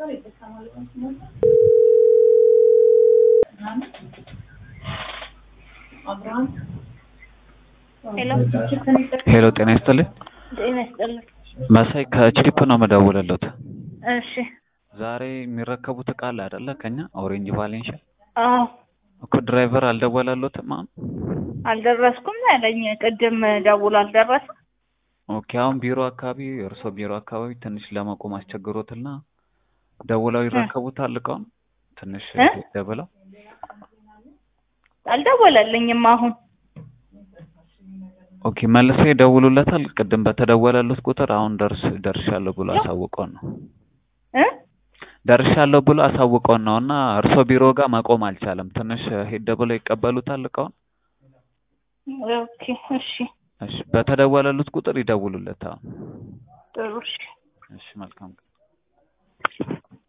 ሄሎ ሄሎ ጤና ይስጥልኝ። ጤና ይስጥልኝ። መሳይ ከችሪፕ ነው የምደውልልዎት። እሺ ዛሬ የሚረከቡት እቃ አለ አይደለ? ከኛ ኦሬንጅ ቫሌንሻ አዎ እኮ ድራይቨር አልደወላለዎትም አሁን? አልደረስኩም ያለኝ ቅድም ደውሎ አልደረሰም። ኦኬ አሁን ቢሮ አካባቢ እርስዎ ቢሮ አካባቢ ትንሽ ለመቆም አስቸግሮትና ደውለው ይረከቡታል እቃውን ትንሽ እ? ደብለው አልደወለልኝም አሁን ኦኬ መልሰው ይደውሉለታል። ቅድም በተደወለሉት ቁጥር አሁን ደርስ ደርሻለሁ ብሎ አሳውቀውን ነው እ ደርሻለሁ ብሎ አሳውቀውን ነው እና እርስዎ ቢሮ ጋር መቆም አልቻለም። ትንሽ ሄድ ብለው ይቀበሉታል እቃውን። ኦኬ እሺ እሺ በተደወለሉት ቁጥር ይደውሉለታል። ጥሩ እሺ እሺ መልካም